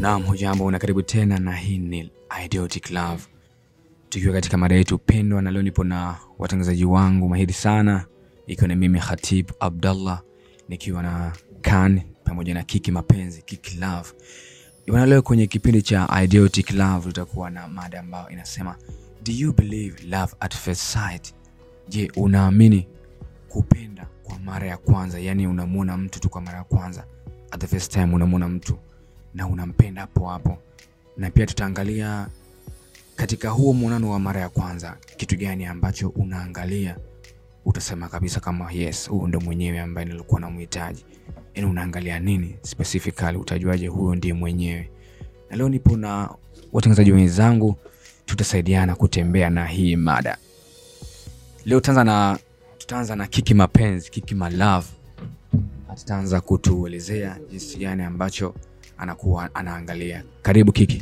Naam, hujambo na karibu tena, na hii ni Idiotic Love, tukiwa katika mada yetu pendwa, na leo nipo na watangazaji wangu mahiri sana, ikiwa ni mimi Khatib Abdallah nikiwa na Kan pamoja na Kiki Mapenzi, Kiki Love. Bwana, leo kwenye kipindi cha Idiotic Love tutakuwa na mada ambayo inasema do you believe love at first sight? Je, unaamini kupenda kwa mara ya kwanza? Yaani unamwona mtu tu kwa mara ya kwanza, at the first time unamwona mtu na unampenda hapo hapo, na pia tutaangalia katika huo mwonano wa mara ya kwanza, kitu gani ambacho unaangalia utasema kabisa kama yes, huyu ndo mwenyewe ambaye nilikuwa namhitaji. Yaani unaangalia nini specifically, utajuaje huyo ndiye mwenyewe? Na leo nipo na watangazaji wenzangu, tutasaidiana kutembea na hii mada. Leo tutaanza na tutaanza na Kiki Mapenzi, Kiki My Love ataanza kutuelezea jinsi gani ambacho anakuwa anaangalia. Karibu Kiki.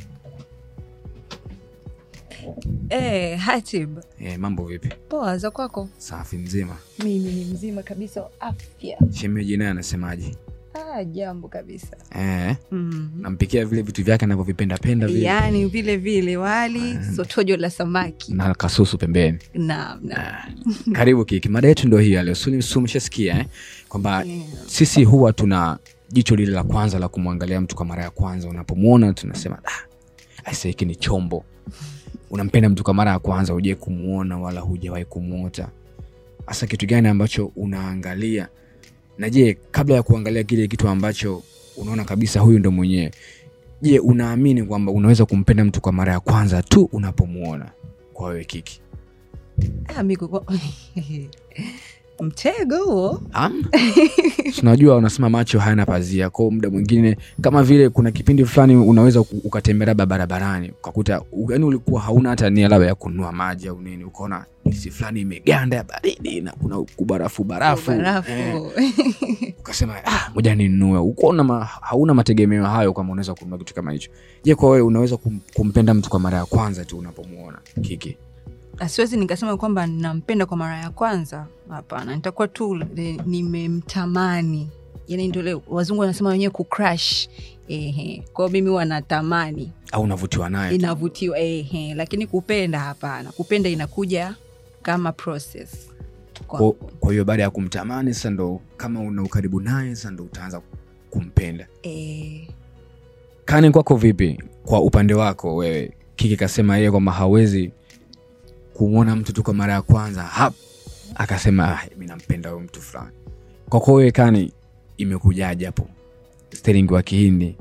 Eh, Hatib, E, mambo vipi? poa za kwako? Safi mzima. Mimi ni mzima kabisa wa afya. Shemeji naye anasemaje? Ah, jambo kabisa. E, Mm. nampikia vile vitu vyake anavyovipenda penda vile Yaani vile vile wali sotojo la samaki. na kasusu pembeni. Naam, naam. Ah, Karibu Kiki, mada yetu ndo hii ya leo. Suli- si umeshasikia eh? kwamba Yeah. sisi huwa tuna jicho lile la kwanza la kumwangalia mtu kwa mara ya kwanza. Unapomwona tunasema ah, aisa hiki ni chombo. Unampenda mtu kwa mara ya kwanza, hujai kumwona wala hujawahi kumwota. Hasa kitu gani ambacho unaangalia? Na je, kabla ya kuangalia kile kitu ambacho unaona kabisa huyu ndo mwenyewe, je, unaamini kwamba unaweza kumpenda mtu kwa mara ya kwanza tu unapomwona? Kwa wewe Kiki, Ah, miko kwa... Mtego huo. Am? tunajua unasema macho hayana pazia kwao muda mwingine kama vile kuna kipindi fulani unaweza ku- ukatembelea ba- barabarani ukakuta yani ulikuwa hauna hata nia labda ya kununua maji au nini ukaona jisi fulani imeganda ya baridi na kuna kubarafu barafu Barafu. Eh, ukasema ah, moja ninunue ukaona ma, hauna mategemeo hayo kama unaweza kununua kitu kama hicho je kwa wewe unaweza kum, kumpenda mtu kwa mara ya kwanza tu unapomwona kiki Ah, siwezi nikasema kwamba nampenda kwa mara ya kwanza. Hapana, nitakuwa tu eh, nimemtamani. Yaani ndio ile wazungu wanasema wenyewe kucrush. Ehe. Kwa hiyo mimi wanatamani. au unavutiwa naye tu? inavutiwa ehe, lakini kupenda hapana. Kupenda inakuja kama process Kwa- kwangu. kwa hiyo baada ya kumtamani sasa ndo kama una ukaribu naye sasa ndo utaanza kumpenda Eh, kani kwako vipi kwa upande wako wewe kiki kasema yeye kwamba hawezi kumwona mtu tu kwa mara ya kwanza hap akasema ah, mi nampenda huyo mtu fulani kwako wewe kani imekujaje hapo steringi wa kihindi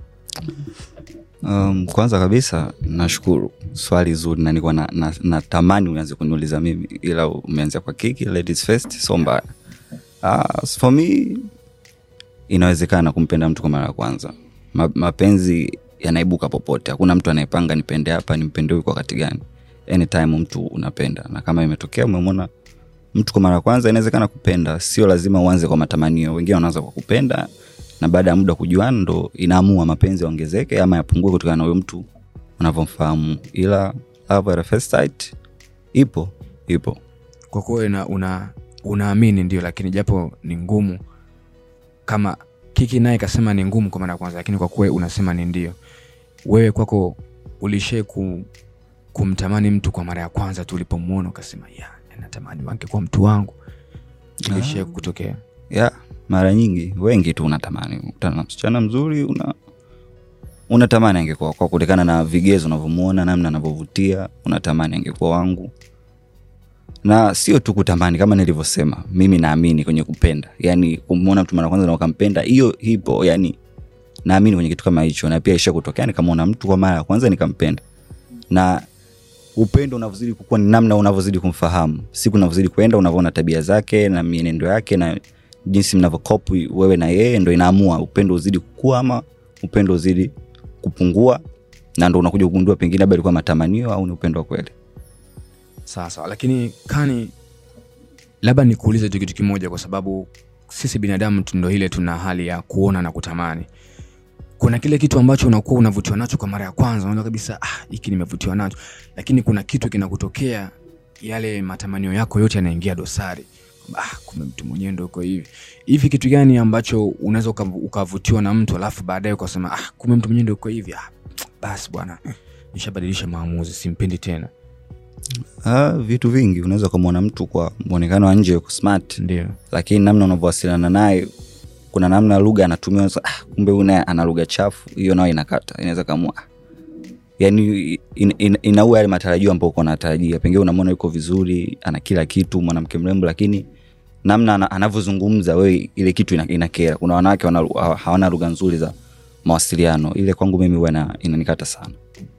Um, kwanza kabisa nashukuru swali zuri na nilikuwa na, na, natamani uanze kuniuliza mimi ila umeanzia kwa kiki ladies first so mbaya uh, for me inawezekana kumpenda mtu kwa mara ya kwanza Ma, mapenzi yanaibuka popote hakuna mtu anayepanga nipende hapa nimpende huyu kwa wakati gani anytime mtu unapenda na kama imetokea umemwona mtu kwa mara ya kwanza inawezekana kupenda sio lazima uanze kwa matamanio wengine wanaanza kwa kupenda na baada ya muda kujuana ndo inaamua mapenzi yaongezeke ama yapungue kutokana na huyo mtu unavyomfahamu ila love at first sight ipo ipo kwako wewe una, una, unaamini ndio lakini japo ni ngumu kama kiki naye kasema ni ngumu kwa mara ya kwanza lakini kwa kuwa unasema ni ndio wewe kwako ulishee ku, kumtamani mtu kwa mara ya kwanza tu ulipomwona ukasema ya natamani wangekuwa mtu wangu ilishee Ah. kutokea ya mara nyingi wengi tu unatamani ukutana na msichana mzuri una unatamani angekuwa kwa kutokana na vigezo unavyomuona namna anavyovutia unatamani angekuwa wangu na sio tu kutamani kama nilivyosema mimi naamini kwenye kupenda yani kumwona mtu mara kwanza na ukampenda hiyo hipo yani naamini kwenye kitu kama hicho na pia isha kutokea nikamwona mtu kwa mara ya kwanza nikampenda na upendo unavyozidi kukua ni namna unavyozidi kumfahamu siku unavyozidi kwenda unavyoona tabia zake na mienendo yake na jinsi mnavyokopu wewe na yeye ndo inaamua upendo uzidi kukua ama upendo uzidi kupungua na ndo unakuja kugundua pengine labda ilikuwa matamanio au ni upendo wa kweli sawa sawa lakini kani labda nikuulize tu kitu kimoja kwa sababu sisi binadamu tu ndo ile tuna hali ya kuona na kutamani kuna kile kitu ambacho unakuwa unavutiwa nacho kwa mara ya kwanza unaona kabisa ah, hiki nimevutiwa nacho lakini kuna kitu kinakutokea yale matamanio yako yote yanaingia dosari ah, kumbe mtu mwenyewe ndo uko hivi hivi kitu gani ambacho unaweza ukavu- ukavutiwa na mtu alafu baadaye ukasema ah, kumbe mtu mwenyewe ndo uko hivi ah, basi bwana nishabadilisha maamuzi simpendi tena ah, vitu vingi unaweza ukamwona mtu kwa mwonekano wa nje yuko smart ndio lakini namna unavyowasiliana naye kuna namna lugha anatumia unaweza, ah, kumbe huyu naye ana lugha chafu hiyo nayo inakata inaweza kamua yani in, in, inaua yale matarajio ambao uko natarajia pengine unamwona yuko vizuri ana kila kitu mwanamke mrembo lakini namna ana- anavyozungumza wewe ile kitu ina- inakera kuna wanawake wana, hawana lugha nzuri za mawasiliano ile kwangu mimi huwa ina- inanikata sana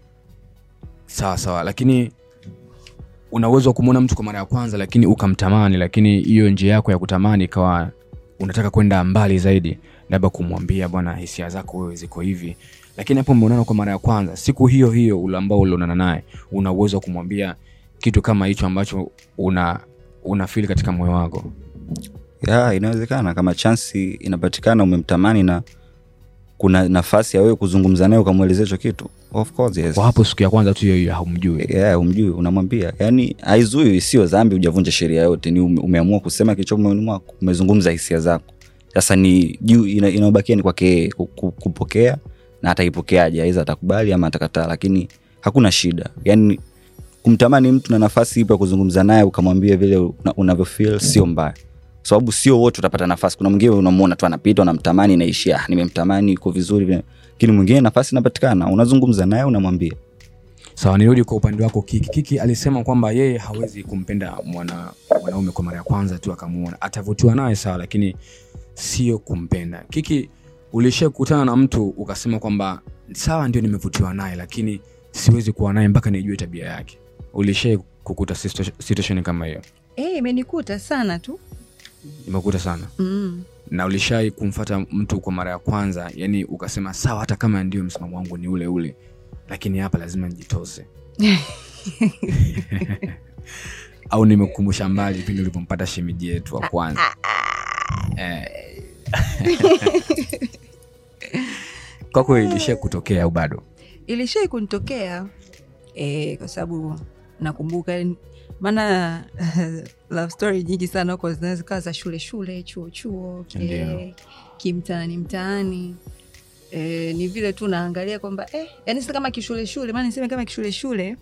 sawa sawa lakini una uwezo wa kumwona mtu kwa mara ya kwanza lakini ukamtamani lakini hiyo njia yako ya kutamani ikawa unataka kwenda mbali zaidi labda kumwambia bwana hisia zako wewe ziko hivi lakini hapo mmeonana kwa mara ya kwanza siku hiyo hiyo ule ambao ulionana naye una uwezo wa kumwambia kitu kama hicho ambacho una una feel katika moyo wako ya inawezekana kama chansi inapatikana umemtamani na kuna nafasi ya wewe kuzungumza naye ukamwelezea hicho kitu of course yes. kwa hapo siku ya kwanza tu hiyo hiyo haumjui yeah, umjui unamwambia yani haizui sio dhambi hujavunja sheria yote ni ume, umeamua kusema kilicho moyoni mwako umezungumza hisia zako sasa ni juu ina- inayobakia ni kwake yeye ku- ku- kupokea na ataipokeaje aiza atakubali ama atakataa lakini hakuna shida yani kumtamani mtu na nafasi ipo ya kuzungumza naye ukamwambia vile una- unavyofeel sio mbaya Kwa sababu sio wote utapata nafasi kuna mwingine unamwona tu anapita unamtamani naishia "Ah, nimemtamani iko vizuri vile." lakini mwingine nafasi inapatikana unazungumza naye unamwambia sawa nirudi kwa upande wako kiki kiki alisema kwamba yeye hawezi kumpenda mwana mwanaume kwa mara ya kwanza tu akamuona atavutiwa naye sawa lakini sio kumpenda kiki ulishia kukutana na mtu ukasema kwamba sawa ndio nimevutiwa naye lakini siwezi kuwa naye mpaka nijue tabia yake ulishia kukuta situa- situation kama hiyo Eh, imenikuta sana tu imekuta sana mm. na ulishai kumfata mtu kwa mara ya kwanza yani ukasema sawa hata kama ndio msimamo wangu ni ule ule lakini hapa lazima nijitose au nimekukumbusha mbali pindi ulipompata shemiji yetu wa kwanza eh. kwako ilishia kutokea au bado ilishai kunitokea e, kwa sababu nakumbuka maana love story nyingi sana huko zinaweza kawa za shule shule chuo chuo Ndio. e, kimtaani mtaani e, ni vile tu naangalia kwamba eh, yani sasa kama kishule shule maana niseme kama kishule shule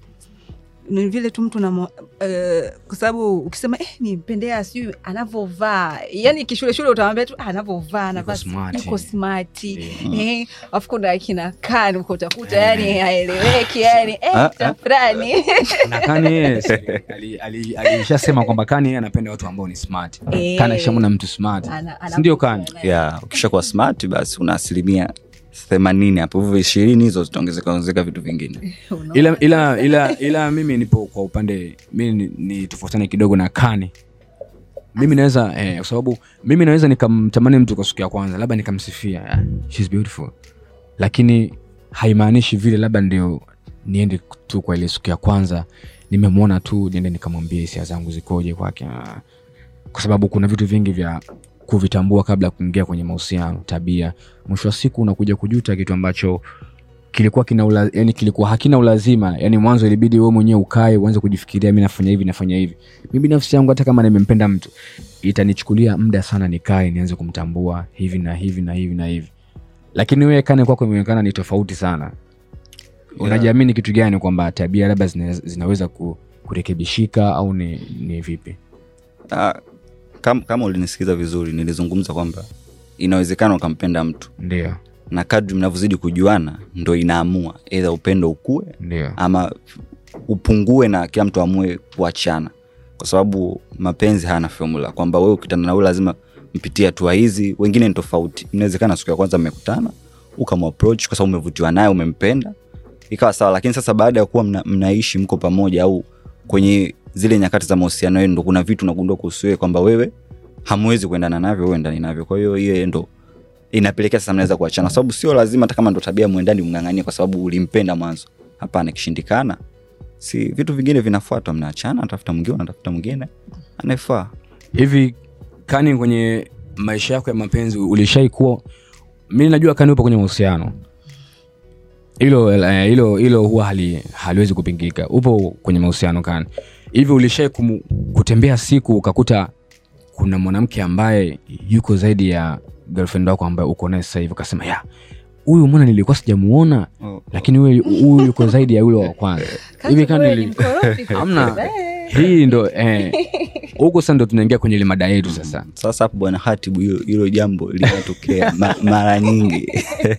ni vile tu mtu namo, uh, kwa sababu ukisema eh, nimpendea sijui anavyovaa yani kishule shule utamwambia tu ah, anavyovaa anavaa smart. yuko smati Ndio. eh, afu kuna akina kan uko utakuta yani haeleweki yani eh, Ah, ah. tafurani na kani yeye si- ali- ali- alishasema kwamba kani yeye anapenda watu ambao ni smart Eh. kani akishamona mtu smart Ana- ana- sindio kani ya ukishakuwa smart basi una asilimia themanini hapo hivyo ishirini hizo zitaongezeka ongezeka vitu vingine Unaona? ila, ila, ila, ila mimi nipo kwa upande mi ni, ni tofautiane kidogo na kani mimi naweza eh, kwa sababu mimi naweza nikamtamani mtu kwa siku ya kwanza labda nikamsifia "Ah, she's beautiful lakini haimaanishi vile labda ndio niende tu kwa ile siku ya kwanza nimemwona tu niende nikamwambia hisia zangu zikoje kwake Ah, kwa sababu kuna vitu vingi vya kuvitambua kabla ya kuingia kwenye mahusiano tabia mwisho wa siku unakuja kujuta kitu ambacho kilikuwa kina ula, yani kilikuwa hakina ulazima yani mwanzo ilibidi wewe mwenyewe ukae uanze kujifikiria mi nafanya hivi nafanya hivi mi binafsi yangu hata kama nimempenda mtu itanichukulia muda sana nikae nianze kumtambua hivi na hivi na hivi na hivi lakini wewe kane kwako imeonekana ni tofauti sana unajiamini kitu gani kwamba tabia labda zina, zinaweza ku, kurekebishika au ni, ni vipi Ah, kama, kama ulinisikiza vizuri nilizungumza kwamba inawezekana ukampenda mtu ndio na kadri mnavyozidi kujuana ndo inaamua edha upendo ukue ndio ama upungue na kila mtu amue kuachana kwa sababu mapenzi hayana formula kwamba wewe ukitana na wewe lazima mpitie hatua hizi wengine ni tofauti inawezekana siku ya kwanza mmekutana ukamapproach kwa sababu umevutiwa naye umempenda ikawa sawa lakini sasa baada ya kuwa mna, mnaishi mko pamoja au kwenye zile nyakati za mahusiano yenu ndo kuna vitu unagundua kuhusu wewe kwamba wewe hamwezi kuendana navyo wewe endani navyo kwa hiyo hiyo ndo inapelekea sasa mnaweza kuachana kwa sababu sio lazima hata kama ndo tabia mwendani mng'ang'anie kwa sababu ulimpenda mwanzo hapana ikishindikana si vitu vingine vinafuatwa mnaachana natafuta mwingine unatafuta mwingine anayefaa hivi kani kwenye maisha yako ya mapenzi ulishai kuwa mi najua kani upo kwenye mahusiano hilo eh, hilo hilo huwa hali, haliwezi kupingika upo kwenye mahusiano kani hivi ulishai kumu, kutembea siku ukakuta kuna mwanamke ambaye yuko zaidi ya girlfriend wako ambaye uko naye sasa hivi ukasema ya huyu mbona nilikuwa sijamuona Oh, lakini huyu huyu yuko zaidi ya yule wa kwanza hivi Kati wewe kani ni mkorofi Hamna. kabisa, eh. hii ndo eh, huko sasa ndo tunaingia kwenye ile mada yetu sasa sasa hapo bwana hatibu hilo- hilo jambo linatokea ma, mara nyingi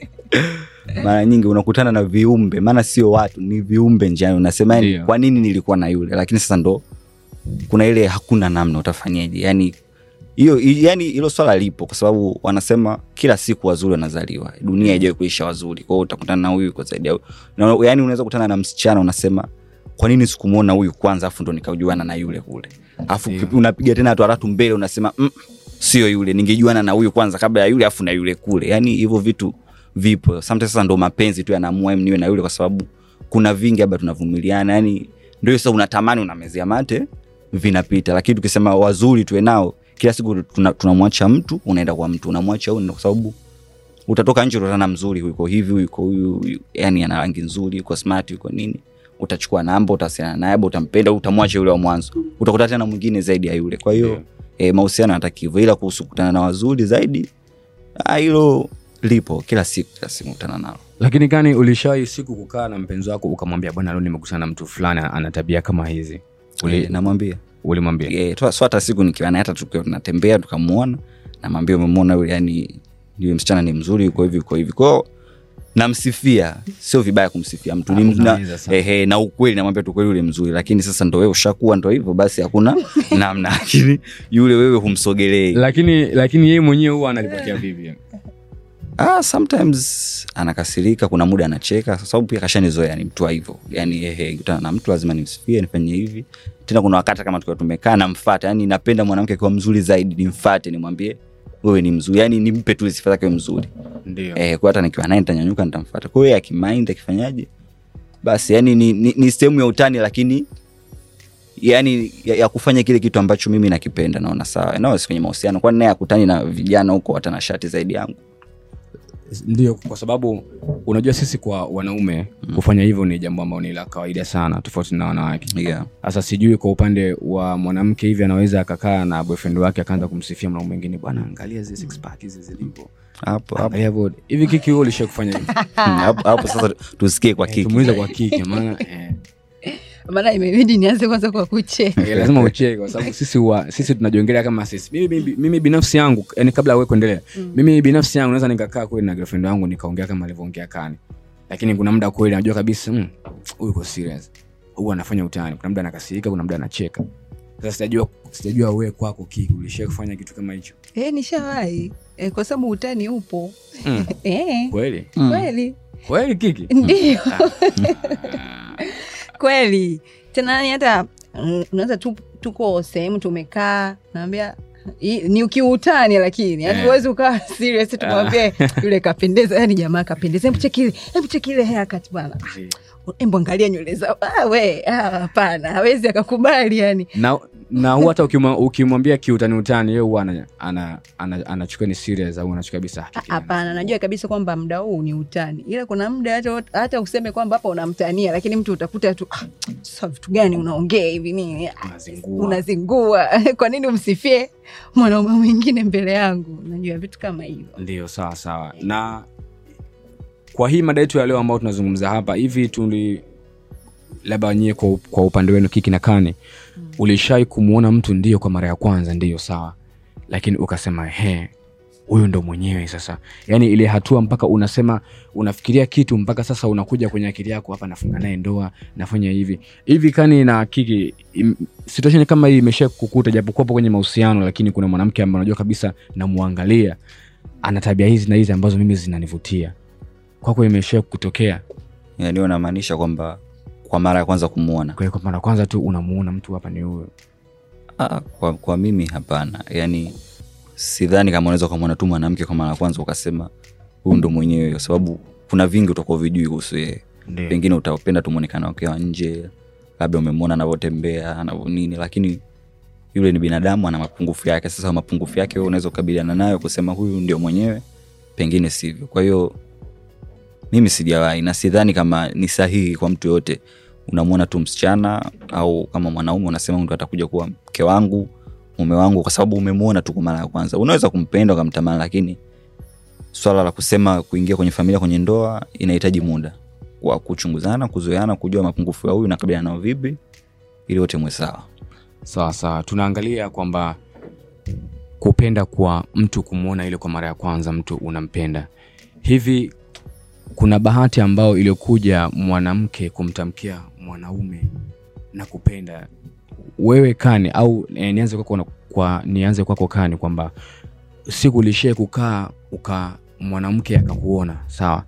mara nyingi unakutana na viumbe maana sio watu ni viumbe njiani unasema yani, Ndio. kwa nini nilikuwa na yule lakini sasa ndo kuna ile hakuna namna utafanyeje yani hiyo yani hilo swala lipo kwa sababu wanasema kila siku wazuri wanazaliwa dunia ijawai kuisha wazuri kwao utakutana na huyu yuko zaidi ya huyu. Na- yani unaweza kutana na msichana unasema kwa nini sikumwona huyu kwanza afu ndo nikajuana na yule kule afu Ndio. unapiga tena hatua tatu mbele unasema mm, sio yule ningejuana na huyu kwanza kabla ya yule afu na yule kule yani hivyo vitu vipo sometimes sasa ndo mapenzi tu yanaamua em niwe na yule kwa sababu kuna vingi labda tunavumiliana yani ndio sasa unatamani unamezea mate vinapita lakini tukisema wazuri tuwe nao kila siku tuna- tunamwacha mtu unaenda kwa mtu unamwacha huyu kwa sababu utatoka nje utatana mzuri yuko hivi huyu yuko huyu huyu, yani ana rangi nzuri yuko smart yuko nini utachukua namba utawasiliana naye labda utampenda utamwacha yule wa mwanzo utakuta tena mwingine zaidi ya yule kwa hiyo Ndio. e, mahusiano yanataka hivyo ila kuhusu kukutana na wazuri zaidi ah, hilo lipo kila siku kila siku kutana nalo lakini kani ulishawai siku kukaa na mpenzi wako ukamwambia bwana leo nimekutana na mtu fulani ana tabia kama hizi Uli- e, namwambia ulimwambia e, so hata siku nikiwa naye hata tukiwa tunatembea tukamwona namwambia umemwona yule yani yule msichana ni mzuri yuko hivi yuko hivi kwao namsifia sio vibaya kumsifia mtu ni, Ah, na, unaweza sana. ehe, na ukweli namwambia tu kweli yule mzuri lakini sasa ndo wewe ushakuwa ndo hivyo basi hakuna namna lakini yule wewe humsogelei lakini lakini yeye mwenyewe huwa analipotea vipi ah, sometimes anakasirika kuna muda anacheka kwa sababu pia kashanizoea ni mtu wa hivyo yani ehe kutana na mtu lazima nimsifie nifanye hivi tena kuna wakati kama tukiwa tumekaa namfata yani napenda mwanamke akiwa mzuri zaidi nimfate nimwambie wewe ni mzuri yani nimpe tu sifa zake mzuri ndio eh, kwa hata nikiwa naye nitanyanyuka nitamfata kwa hiyo akimaindi akifanyaje basi yani ni, ni, ni sehemu ya utani lakini yani ya, ya kufanya kile kitu ambacho mimi nakipenda naona sawa nawasi kwenye mahusiano kwani naye akutani na vijana huko watanashati zaidi yangu ndio kwa sababu unajua sisi kwa wanaume kufanya hivyo ni jambo ambalo ni la kawaida sana tofauti na wanawake yeah. sasa sijui kwa upande wa mwanamke hivi anaweza akakaa na boyfriend wake akaanza kumsifia mwanaume mwingine bwana angalia zi six pack hizi zilivyo hapo hapo angalia bodi hivi kiki wewe ulisha kufanya hivi hapo hapo sasa tusikie kwa Eh, kiki tumuulize kwa kiki maana eh, maana imebidi nianze kwanza kwa kucheka eh, lazima ucheke kwa sababu sisi huwa sisi tunajiongelea kama sisi mimi, mimi, mimi binafsi yangu yani kabla wewe kuendelea mimi binafsi yangu naweza nikakaa kweli na girlfriend wangu nikaongea kama alivyoongea kani lakini kuna muda kweli najua kabisa mm, huyu uko serious huyu anafanya utani kuna muda anakasirika kuna muda anacheka sasa sijajua sijajua wewe kwako kiki ulishia kufanya kitu kama hicho e, nishawahi e, kwa sababu utani upo Mm. e, kweli kweli kweli kiki ndio kweli tena yani hata mm, unaweza tu, tuko sehemu tumekaa naambia hii- ni ukiutani lakini yani Eh. huwezi ukawa serious tumwambie yule kapendeza yani jamaa kapendeza hebu cheki ile hebu cheki ile haircut bwana hebu angalia nywele zao ah, we ah, hapana hawezi akakubali yani na na huwa hata ukimwa- ukimwambia kiutani utani yeye huwa ana- ana- ana- anachukua ni serious au anachukua kabisa Ah, hapana najua kabisa kwamba muda huu ni utani ila kuna muda hata, hata useme kwamba hapa unamtania lakini mtu utakuta tu ah, sasa vitu gani unaongea hivi nini Ah, Unazingua. unazingua kwa nini umsifie mwanaume mwingine mbele yangu najua vitu kama hivyo ndio sawa sawa na kwa hii mada yetu ya leo ambao tunazungumza hapa hivi tuli labda nyie kwa, kwa upande wenu kiki na kani mm. ulishai kumwona mtu ndio kwa mara ya kwanza ndio sawa lakini ukasema he huyu ndo mwenyewe sasa yaani ile hatua mpaka unasema unafikiria kitu mpaka sasa unakuja kwenye akili yako hapa nafunga naye ndoa nafanya hivi hivi kani na kiki im- situation kama hii imesha kukuta japokuwapo kwenye mahusiano lakini kuna mwanamke ambaye unajua kabisa namwangalia ana tabia hizi na hizi ambazo mimi zinanivutia kwako imesha kutokea yani unamaanisha kwamba kwa mara ya kwanza kumwona kwa hiyo kwa mara ya kwanza tu unamuona mtu hapa ni huyo ah, kwa, kwa mimi hapana yani sidhani kama unaweza ukamwona tu mwanamke kwa mara ya kwanza ukasema huyu ndo mwenyewe kwa sababu kuna vingi utakuwa vijui kuhusu yeye ndio pengine utapenda tu mwonekano wake wa nje labda umemwona anavyotembea anavyo nini lakini yule ni binadamu ana mapungufu yake sasa mapungufu yake wewe unaweza kukabiliana nayo kusema huyu ndio mwenyewe pengine sivyo kwa hiyo mimi sijawahi na sidhani kama ni sahihi kwa mtu yoyote unamwona tu msichana au kama mwanaume unasema mtu atakuja kuwa mke wangu mume wangu kwa sababu umemwona tu kwa mara ya kwanza unaweza kumpenda ukamtamani lakini swala la kusema kuingia kwenye familia kwenye ndoa inahitaji muda wa kuchunguzana kuzoeana kujua mapungufu ya huyu nakabiliana nao vipi ili wote mwe sawa sawa sawa tunaangalia kwamba kupenda kwa mtu kumwona ile kwa mara ya kwanza mtu unampenda hivi kuna bahati ambayo iliyokuja mwanamke kumtamkia mwanaume na kupenda wewe kani au eh, nianze kwako na- kwa nianze kwako kani kwamba siku ulishie kukaa uka mwanamke akakuona sawa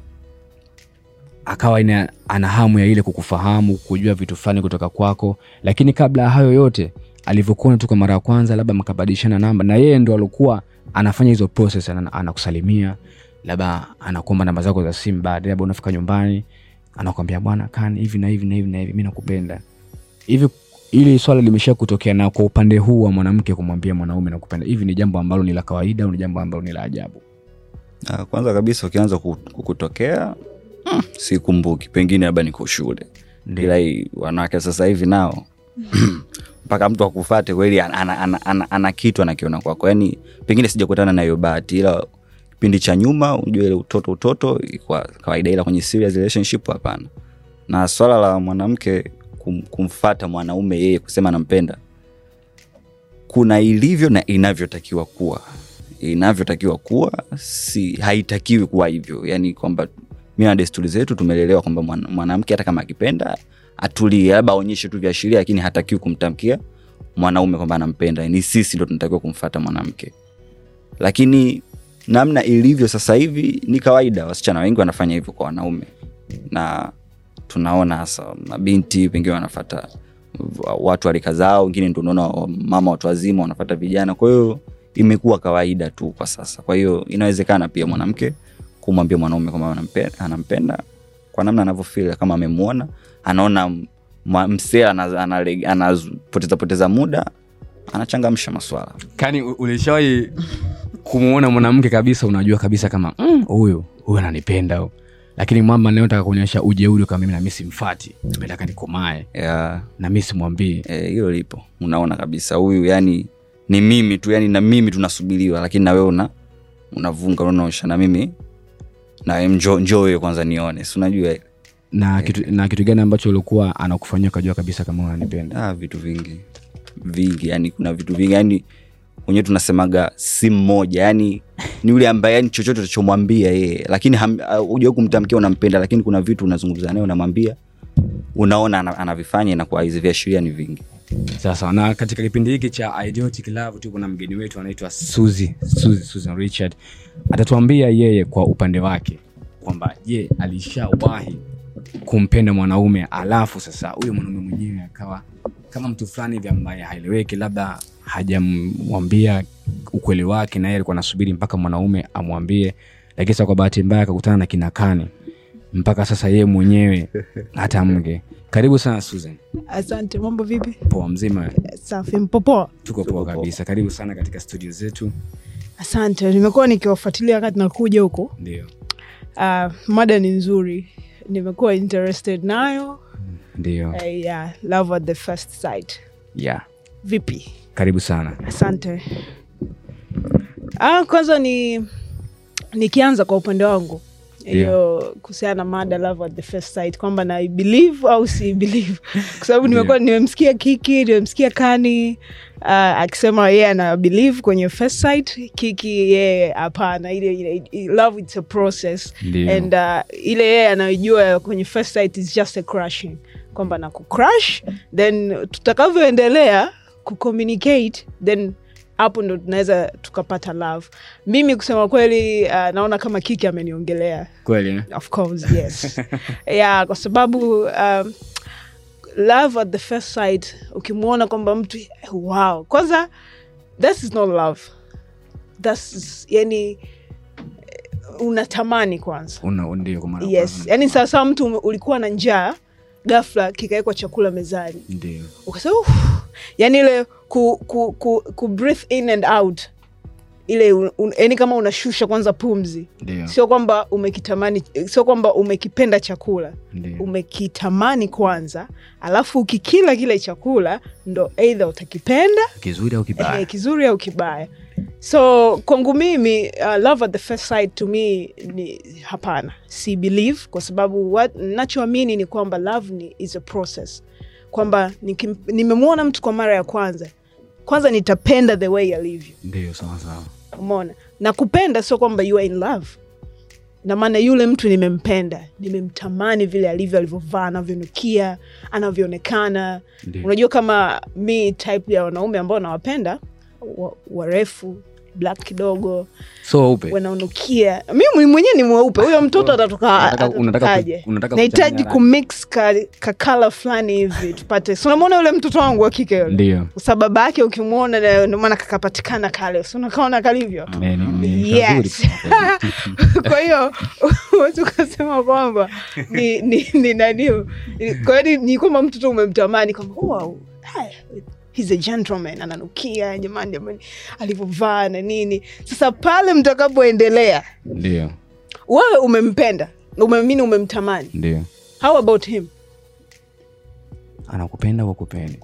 akawa ina, ana hamu ya ile kukufahamu kujua vitu fulani kutoka kwako lakini kabla ya hayo yote alivyokuona tu kwa mara ya kwanza labda mkabadilishana namba na yeye ndo alikuwa anafanya hizo process ana- anakusalimia labda anakuomba namba zako za simu baadaye labda unafika nyumbani anakwambia bwana kan hivi na hivi na hivi na hivi mi nakupenda hivi ili swala limesha kutokea na kwa upande huu wa mwanamke kumwambia mwanaume nakupenda hivi ni jambo ambalo ni la kawaida au ni jambo ambalo ni la ajabu Ah, kwanza kabisa ukianza ku- kukutokea mm, sikumbuki pengine labda niko shule Ndio. ila hii wanawake sasa hivi nao mpaka mtu akufate kweli ana, ana, ana, ana, ana kitu anakiona kwako yani pengine sijakutana na hiyo bahati ila kipindi cha nyuma unajua ile utoto utoto kwa kawaida ila kwenye serious relationship hapana na swala la mwanamke kum, kumfata mwanaume yeye kusema nampenda kuna ilivyo na inavyotakiwa kuwa inavyotakiwa kuwa si haitakiwi kuwa hivyo yani kwamba mi na desturi zetu tumelelewa kwamba mwana- mwanamke hata kama akipenda atulie labda aonyeshe tu viashiria lakini hatakiwi kumtamkia mwanaume kwamba anampenda ni sisi ndo tunatakiwa kumfata mwanamke lakini namna ilivyo sasa hivi ni kawaida wasichana wengi wanafanya hivyo kwa wanaume na tunaona hasa mabinti pengine wanafata watu warika zao wengine ndo unaona mama watu wazima wanafata vijana kwa hiyo imekuwa kawaida tu kwa sasa kwa hiyo inawezekana pia mwanamke kumwambia mwanaume kwamba anampenda, anampenda kwa namna anavyofil kama amemwona anaona mwa- msee ana- anale- anapoteza poteza muda anachangamsha maswala kani u- ulishawahi kumwona mwanamke kabisa unajua kabisa kama "Mm, huyu huyu ananipenda huyu." lakini mama naotaka kuonyesha ujeuri kama mimi nami simfati nataka nikomae Ya, nami simwambii eh, hilo lipo unaona kabisa huyu yani ni mimi tu yani na mimi tunasubiriwa lakini nawe una unavunga unaonyesha na mimi na njo njo wewe kwanza nione si unajua ile? na kitu, na kitu gani ambacho ulikuwa anakufanyia ukajua kabisa kama unanipenda ah, vitu vingi vingi yani kuna vitu vingi yani wenyewe tunasemaga si mmoja yani ni yule ambaye yani chochote utachomwambia yeye lakini ujawai kumtamkia unampenda lakini kuna vitu unazungumza naye unamwambia unaona ana- anavifanya inakuwa hizi viashiria ni vingi sasa na katika kipindi hiki cha idiotic love tuko na mgeni wetu anaitwa suzi suzi susan richard atatuambia yeye kwa upande wake kwamba je alishawahi kumpenda mwanaume alafu sasa huyo mwanaume mwenyewe akawa kama mtu fulani hivi ambaye haeleweki labda hajamwambia ukweli wake na yeye alikuwa anasubiri mpaka mwanaume amwambie lakini sasa kwa bahati mbaya akakutana na kinakani mpaka sasa yeye mwenyewe hata mge karibu sana susan asante mambo vipi poa mzima safi mpopoa tuko poa kabisa karibu sana katika studio zetu asante nimekuwa nikiwafuatilia wakati nakuja huko ndio uh, mada ni nzuri nimekuwa interested nayo ndio uh, yeah, love at the first sight yeah vipi karibu sana asante ah, kwanza ni nikianza kwa upande wangu hiyo kuhusiana na mada love at the first sight kwamba na believe au si believe kwa sababu nimekuwa nimemsikia kiki nimemsikia kani uh, akisema yeye ana believe kwenye first sight kiki yeye hapana ile, ile love it's a process Ndio. and uh, ile yeye anayojua kwenye first sight is just a crushing kwamba na kucrush then tutakavyoendelea kucommunicate then hapo ndo tunaweza tukapata love mimi kusema kweli uh, naona kama kiki ameniongelea kweli eh? of course yes yeah kwa sababu um, love at the first sight ukimwona kwamba mtu wow kwanza this is not love thats yani eh, unatamani kwanza Una- ndio kwa mara ya yes kwanza. yani sawasawa mtu ume- ulikuwa na njaa gafla kikawekwa chakula mezani ndio ukasema "Uff." yani ile ku, ku, ku, ku breathe in and out ile un- un- yani kama unashusha kwanza pumzi ndio sio kwamba umekitamani sio kwamba umekipenda chakula ndio umekitamani kwanza alafu ukikila kile chakula ndo eidha utakipenda kizuri au eh, kibaya kizuri au kibaya so kwangu mimi uh, love at the first sight to me ni hapana si believe kwa sababu what- nachoamini ni kwamba love ni, is a process kwamba nikim- nimemwona mtu kwa mara ya kwanza kwanza nitapenda the way alivyo ndio sawa sawa umeona na kupenda sio kwamba you are in love na maana yule mtu nimempenda nimemtamani vile alivyo alivyovaa anavyonukia anavyoonekana Ndio. unajua kama mi type ya wanaume ambao nawapenda wa- warefu black kidogo so upe wanaonukia mi mwenyewe ni mweupe huyo mtoto atatoka Unataka- unataka ku- atatokaje unataka nahitaji kuchanganya kumix ka, ka kala fulani hivi tupate si unamwona yule mtoto wangu wa kike yule ndio sa baba yake ukimwona na- ndio maana kakapatikana kale si unakaona kalivyo Ne- ni- ni Yes. kazuri kusema kweli. kwa hiyo huwezi ukasema kwamba ni, ni, ni nani kwa hiyo ni- ni kwamba mtoto umemtamani kwamba wow, haya, he's a gentleman ananukia jamani jamani alivyovaa na nini sasa pale mtakapoendelea ndio wewe umempenda umemini umemtamani ndio how about him anakupenda kwa kupendi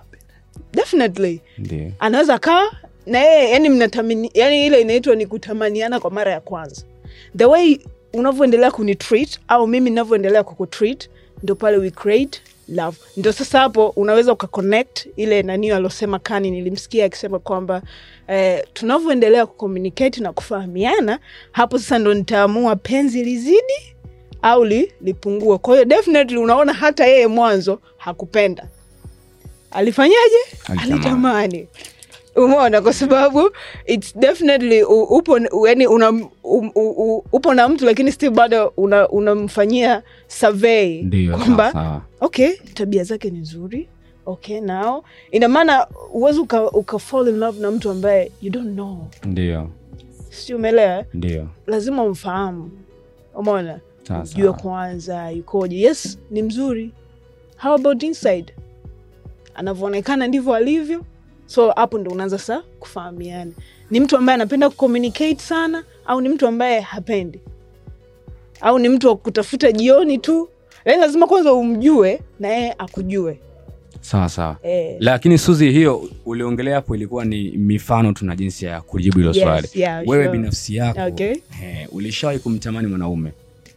definitely ndio anaweza kaa na yeye yani mnatamani yani ile inaitwa ni kutamaniana kwa mara ya kwanza the way unavyoendelea kunitreat au mimi ninavyoendelea kukutreat ndo pale we create love ndo sasa hapo unaweza ukaconnect ile nanio alosema kani nilimsikia akisema kwamba eh, tunavyoendelea kucommunicate na kufahamiana hapo sasa ndo nitaamua penzi lizidi au li, lipungue kwa hiyo definitely unaona hata yeye mwanzo hakupenda alifanyaje Alitamani. alitamani umeona kwa sababu its definitely u- upo yani una, um, u, u, upo na mtu lakini still bado una- unamfanyia survey ndio kwamba sawa sawa okay tabia zake ni nzuri okay now ina maana uwezi uka, uka fall in love na mtu ambaye you don't know ndio si umeelewa ndio lazima umfahamu umeona Sawa, jue sawa. kwanza yukoje yes ni mzuri how about inside anavyoonekana ndivyo alivyo so hapo ndo unaanza sa kufahamiana ni mtu ambaye anapenda kucommunicate sana au ni mtu ambaye hapendi au ni mtu wa kutafuta jioni tu lakini lazima kwanza umjue na yeye akujue sawa sawa eh, lakini suzi hiyo uliongelea hapo ilikuwa ni mifano tu na jinsi ya kujibu hilo Yes, swali yeah, wewe sure. binafsi yako Okay. eh, ulishawahi kumtamani mwanaume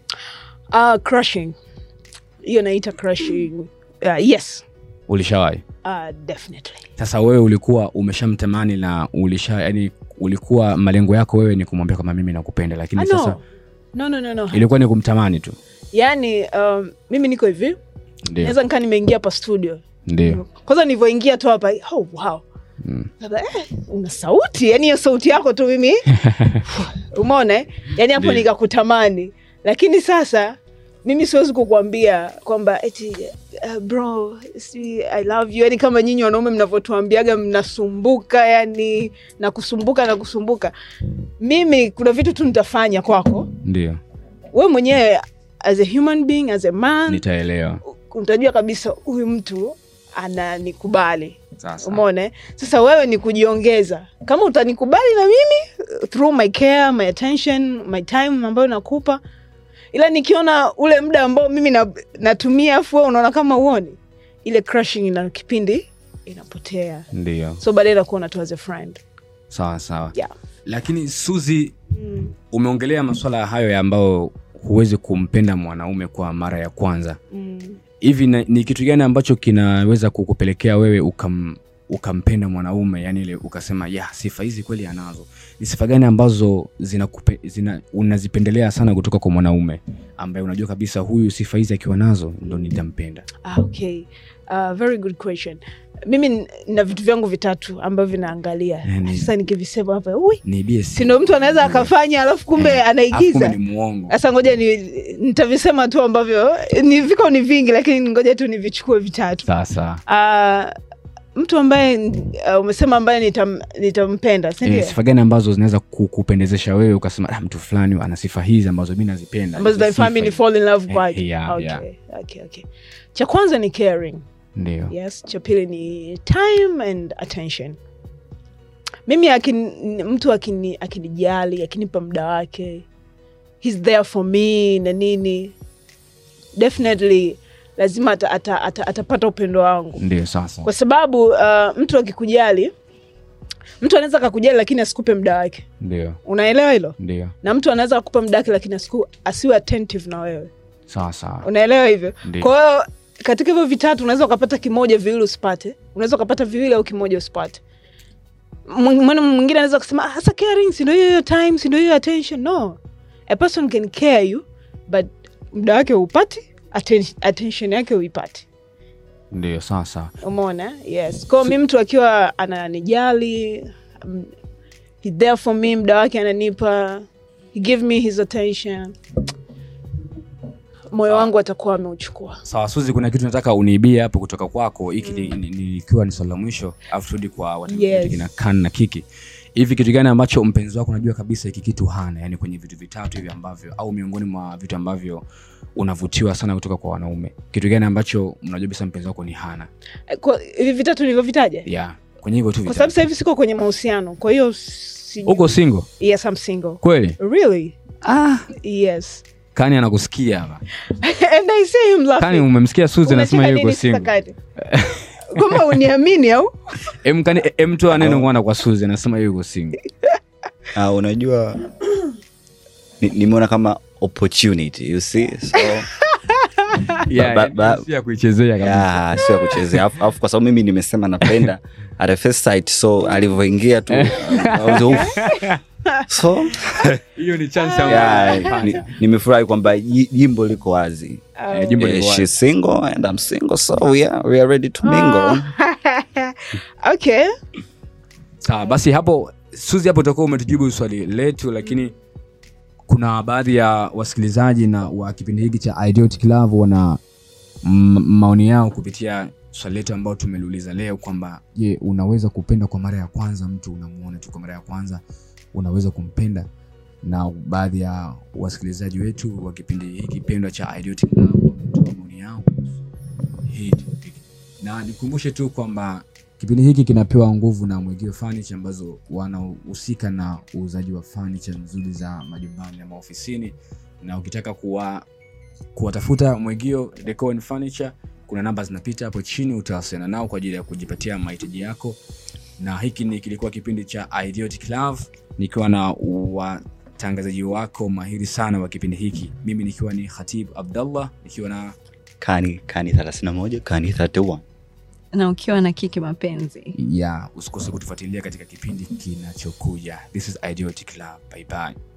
uh, crushing hiyo naita crushing uh, yes ulishawahi uh, definitely sasa wewe ulikuwa umeshamtamani na ulisha yani ulikuwa malengo yako wewe ni kumwambia kwamba mimi nakupenda lakini Ah, sasa no. no, no, no, no. ilikuwa ni kumtamani tu yaani um, mimi niko hivi ndio naweza nikaa nimeingia hapa studio ndio kwanza nilivyoingia tu hapa oh, wow Mm. Labda, eh, una sauti yani hiyo sauti yako tu mimi umeona eh? yani hapo Ndio. nikakutamani lakini sasa mimi siwezi kukuambia kwamba eti uh, bro si, i love you yani kama nyinyi wanaume mnavyotuambiaga mnasumbuka yani na kusumbuka na kusumbuka mimi kuna vitu tu nitafanya kwako ndio we mwenyewe as a human being as a man nitaelewa utajua kabisa huyu mtu ananikubali sasa umeona eh? sasa wewe ni kujiongeza kama utanikubali na mimi through my care my attention my time ambayo nakupa ila nikiona ule muda ambao mimi na, natumia afu wewe unaona kama uoni ile crushing ina kipindi inapotea ndio so baadaye nakuona tu as a friend sawa sawa yeah. lakini suzi mm. umeongelea maswala hayo ya ambayo huwezi kumpenda mwanaume kwa mara ya kwanza Mm. hivi na- ni kitu gani ambacho kinaweza kukupelekea wewe ukam, ukampenda mwanaume yani ile ukasema ya sifa hizi kweli anazo ni sifa gani ambazo zinakupe, zina, unazipendelea sana kutoka kwa mwanaume ambaye unajua kabisa huyu sifa hizi akiwa nazo ndo nitampenda Ah, okay. Uh, very good question mimi n- na vitu vyangu vitatu ambavyo vinaangalia Yani- sasa nikivisema hapa ui niibie sindo mtu anaweza akafanya alafu kumbe anaigiza ni muongo sasa ngoja ni nitavisema tu ambavyo ni viko ni vingi lakini ngoja tu nivichukue vitatu sasa uh, mtu ambaye uh, umesema ambaye nitam, nitampenda sindio e, sifa gani ambazo zinaweza kukupendezesha wewe ukasema ah, mtu fulani ana sifa hizi ambazo mi nazipenda ambazo Hizo zinanifanya mi sifa ni fall in love Eh, kwake yeah, okay, yeah. okay, okay. cha kwanza ni caring ndio yes cha pili ni time and attention mimi akin, mtu akini- akinijali akinipa muda wake he's there for me na nini definitely lazima ata, ata, ata, atapata upendo wangu ndio sasa kwa sababu uh, mtu akikujali mtu anaweza kakujali lakini asikupe muda wake ndio unaelewa hilo ndio na mtu anaweza kukupa muda wake lakini asiku, asiwe attentive na wewe sawa sawa unaelewa hivyo Ndio. kwa hiyo katika hivyo vitatu unaweza ukapata kimoja viwili usipate unaweza ukapata viwili au kimoja usipate Mw- mwana mwingine anaweza kusema "Ah, hasa caring sindo hiyo hiyo time sindo hiyo attention no a person can care you but muda wake upati atten- attention yake uipati ndio sawa sawa umeona yes kwao mi mtu akiwa ananijali um, he there for me muda wake ananipa he give me his attention moyo wangu atakuwa ameuchukua sawa suzi kuna kitu nataka uniibie hapo kutoka kwako hiki ni- ni- ni- ikiwa ni swali la mwisho alafu turudi kwa watangazaji Yes. kina kan na kiki hivi kitu gani ambacho mpenzi wako unajua kabisa hiki kitu hana yani kwenye vitu vitatu hivi ambavyo au miongoni mwa vitu ambavyo unavutiwa sana kutoka kwa wanaume kitu gani ambacho mnajua kabisa mpenzi wako ni hana Eh, kwa- hivi vitatu nilivyovitaja yeah kwenye hivyo tu kwa sababu vitatu sasa hivi siko kwenye mahusiano kwa hiyo si- uko single yes I'm single kweli really ah yes kani anakusikia hapa and I see him laughing. kani umemsikia suzi anasema Unacheka yuko nini single sasa Kati? kama uniamini au em kani em toa neno kwanza kwa suzi anasema yuko single Ah, unajua ni- nimeona kama opportunity you see so yeah, ba- ba- yani si ya kuichezea kabisa yeah, sio ya kuchezea Alafu- alafu kwa sababu mimi nimesema napenda at the first sight so alivyoingia tu I was, "Uff." so hiyo ni chance yeah, ni- nimefurahi kwamba ji- jimbo liko wazi Eh, jimbo Eh, liko wazi. she's single and I'm single so we are, we are ready to mingle okay sawa basi hapo suzi hapo utakuwa umetujibu swali letu lakini kuna baadhi ya wasikilizaji na wa kipindi hiki cha Idiotic Love wana m- maoni yao kupitia swali letu ambao tumeliuliza leo kwamba je unaweza kupenda kwa mara ya kwanza mtu unamuona tu kwa mara ya kwanza unaweza kumpenda na baadhi ya wasikilizaji wetu wa kipindi hiki pendwa cha Idiotic Love wametoa maoni yao hii topic. na nikumbushe tu kwamba kipindi hiki kinapewa nguvu na mwegio furniture ambazo wanahusika na uuzaji wa furniture nzuri za majumbani na maofisini na ukitaka kuwa kuwatafuta mwegio Decor and furniture kuna namba zinapita hapo chini utawasiliana nao kwa ajili ya kujipatia mahitaji yako na hiki ni kilikuwa kipindi cha Idiotic Love nikiwa na watangazaji wako mahiri sana wa kipindi hiki mimi nikiwa ni Khatib Abdallah nikiwa na kani kani 31 kani 31 na ukiwa na kiki mapenzi ya usikose kutufuatilia katika kipindi kinachokuja this is idiotic love bye bye